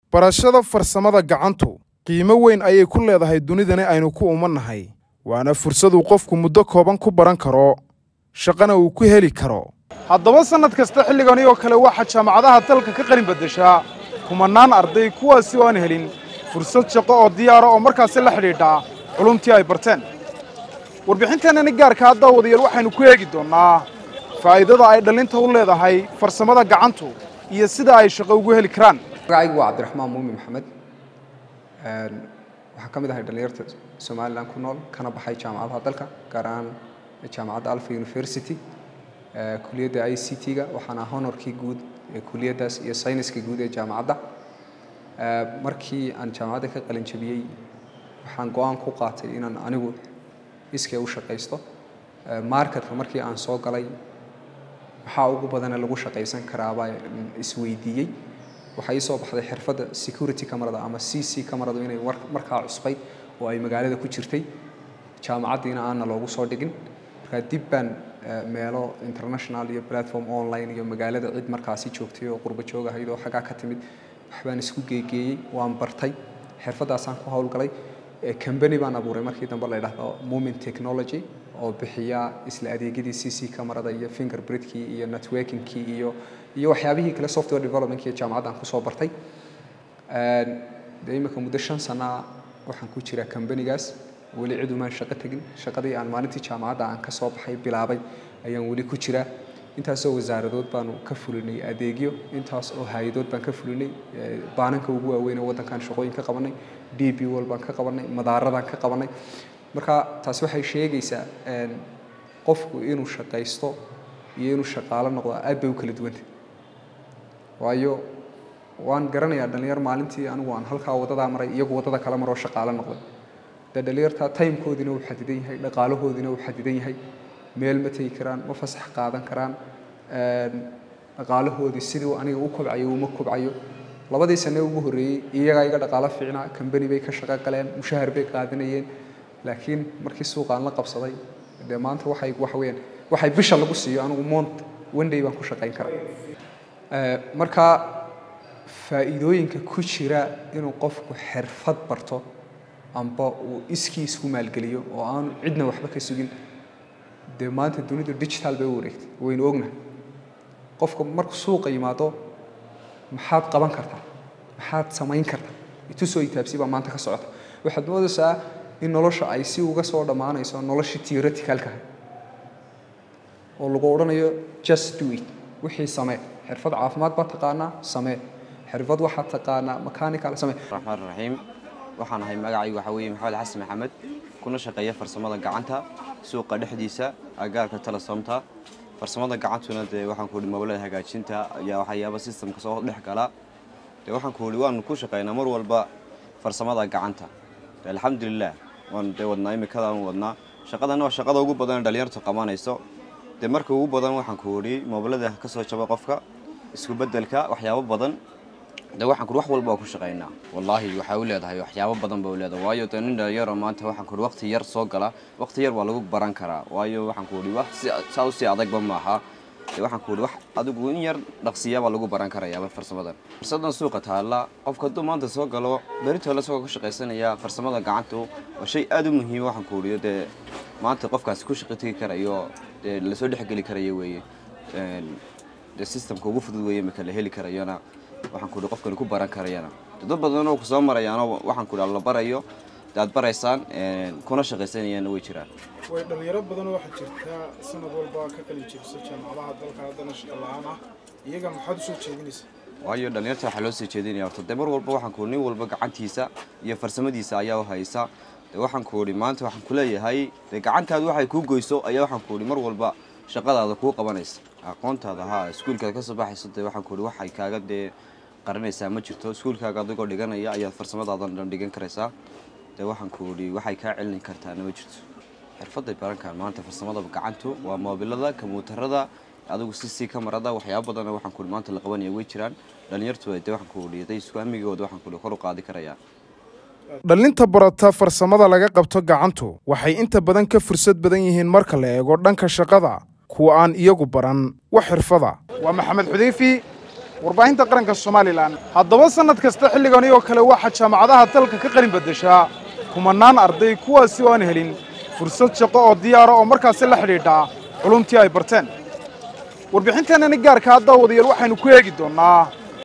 barashada farsamada gacantu qiimo weyn ayay ku leedahay dunidani aynu ku umannahay waana fursaduu qofku muddo kooban ku baran karo shaqana uu ku heli karo haddaba sannad kasta xilligani oo kale waxaa jaamacadaha dalka ka qalin beddeshaa kumannaan arday kuwaasi oo aan helin fursad shaqo oo diyaara oo markaasi la xidhiidhaa culumtii ay barteen warbixinteennani gaarka hadda wadayaal waxaynu ku eegi doonnaa faa'iidada ay dhallinta u leedahay farsamada gacantu iyo sida ay shaqo ugu heli karaan magacaygu waa cabdiraxmaan muumin maxamed waxaan ka mid ahay dhallinyarta somalilan ku nool kana baxay jaamacadaha dalka gaar ahaan jaamacadda alfa university kuliyadda i c t-ga waxaana honorkii guud ee kuliyaddaas iyo sayniska guud ee jaamacadda markii aan jaamacadda ka qalin jabiyey waxaan go-aan ku qaatay inaan anigu iskee u shaqaysto marketka markii aan soo galay waxaa ugu badane lagu shaqaysan karaabaa isweydiiyey waxaa ii soo baxday xirfadda security camerada ama c c cameradu inay markaa cusbay oo ay magaalada ku jirtay jaamacaddiina aanna loogu soo dhigin markaa dib baan meelo international iyo platform online iyo magaalada cid markaasi joogtay oo qurbo joog ahayd oo xaggaa ka timid waxbaan isku geegeeyey waan bartay xirfaddaasaan ku howlgalay company baan abuuray markii dambe la yidhaahdo moment technology oo bixiya isla adeegyadii c c camerada iyo fingerprintkii iyo networkingkii iyo iyo waxyaabihii kale software developmentkii jaamacaddan kusoo bartay dee imika muddo shan sanaa waxaan ku jiraa companygaas weli cid umaan shaqo tegin shaqadii aan maalintii jaamacadda aan ka soo baxay bilaabay ayaan weli ku jiraa intaasoo wasaaradood baanu ka fulinay adeegyo intaas oo hay-adood baan ka fulinay baananka ugu waaweyn ee waddankan shaqooyin ka qabanay d b wal baan ka qabanay madaaradaan ka qabanay marka taasi waxay sheegaysaa qofku inuu shaqaysto iyo inuu shaqaalo noqdo aad bay u kala duwanta waayo waan garanayaa dhalinyar maalintii anigu aan halkaa wadadaa maray iyagu waddada kala maroo shaqaalo noqday dee dhalinyarta timekoodina uu xadidan yahay dhaqaalahoodina uu xadidan yahay meel ma tegi karaan ma fasax qaadan karaan dhaqaalahoodii sidii aniga u kobcayo uma kobcayo labadii sane ugu horreeyey iyagaa iga dhaqaalo fiicnaa kambani bay ka shaqo galeen mushahar bay qaadanayeen laakiin markii suuqaan la qabsaday dee maanta waxay waxa weeyaan waxay bisha lagu siiyo anigu mont one day baan ku shaqayn karaa marka faa'iidooyinka ku jira inuu qofku xirfad barto amba uu iskii isku maalgeliyo oo aanu cidna waxba ka sugin dee maanta dunidu digital bay u wareegtay waynu ognahay qofka markuu suuqa yimaado maxaad qaban kartaa maxaad samayn kartaa itusoo itaabsi baa maanta ka socota waxaad moodaysaa in nolosha ay si uga soo dhammaanayso noloshii theoreticalka oo lagu odhanayo just do it wixii samee xirfad caafimaad baa taqaanaa samee xirfad waxaad taqaanaa mechanical samee raxmaan raxiim waxaan ahay magacaygu waxaa weeye maxamed xasan maxamed kuna shaqeeya farsamada gacanta suuqa dhexdiisa agaarka telesoomta farsamada gacantuna dee waxaan ku ihi mobilada hagaajinta ayaa waxyaaba systemka soo dhex gala dee waxaan ku ihi waanu ku shaqeynaa mar walba farsamada gacanta alxamdulilah waan dee wadnaa imikadaan wadnaa shaqadana waa shaqada ugu badan dhalinyartu qabanayso dee marka ugu badan waxaan ku idhi mobilada kasoo jaba qofka isku bedelka waxyaabo badan de waxaan kuhi wax walba waa ku shaqaynaa wallaahi waxay u leedahay waxyaabo badan ba u leedahay waayo dee nin dhalinyaro maanta waxaan kuhi waqti yar soo gala waqti yar waa lagu baran karaa waayo waxaan kuhi wax si saa usii adagba maaha de waxaan kuhi wax adigu in yar dhaqsiya baa lagu baran karayaaba farsamadan farsadan suuqa taalla qofka hadduu maanta soo galo beritoole isagoo ka shaqaysanaya farsamada gacantu waa shay aada u muhiima waxaan kuhi dee maanta qofkaasi ku shaqo tegi karayo dee lasoo dhexgeli karayo weeye dee systemka ugu fudud weeye imika la heli karayona waxaan ku ihi qofkani ku baran karayana dad badan oo kusoo marayaano waxaan ku ihi la barayo de aad baraysaan kuna shaqaysanayaanna way jiraan way dhalinyaro badan waxaa jirta sanad walba ka qalin jebisa jaamacadaha dalka haddana shaqa la-aan ah iyaga maxaad usoo jeedinaysaa waayo dhalinyarta waxaa loo soo jeedinaya horta dee mar walba waxaan ku ihi nin walba gacantiisa iyo farsamadiisa ayaa u haysa de waxaan ku ihi maanta waxaan kuleeyahay dee gacantaadu waxay kuu goyso ayaa waxaan ku ihi mar walba shaqadaada kuu qabanaysa aqoontaada haa iskuulkaad kasoo baxayso dee waxaan ku ihi waxay kaaga dee qaranaysaa ma jirto iskuulkaaga adigoo dhiganaya ayaad farsamadaadan dhan dhigan karaysaa dee waxaan ku ihi waxay kaa celin kartaana ma jirto xirfaday barankaan maanta farsamada gacantu waa moobilada kombiyuutarada adigu si sii kamarada waxyaaba badan waxaan ku ihi maanta la qabanaya way jiraan dhalinyartu dee waxaan ku ihi day isku amigooda waxaan ku ihi kor u qaadi karayaan dhallinta barata farsamada laga qabto gacantu waxay inta badan ka fursad badan yihiin marka la eego dhanka shaqada kuwa aan iyagu baran wax xirfada waa maxamed xudeyfi warbaahinta qaranka somalilan haddaba sannad kasta xilligani oo kale waxaa jaamacadaha dalka ka qalin beddeshaa kumanaan arday kuwaasi oo aan helin fursad shaqo oo diyaara oo markaasi la xidhiidhaa culumtii ay barteen warbixinteenani gaarka haddaa wadayaal waxaynu ku eegi doonnaa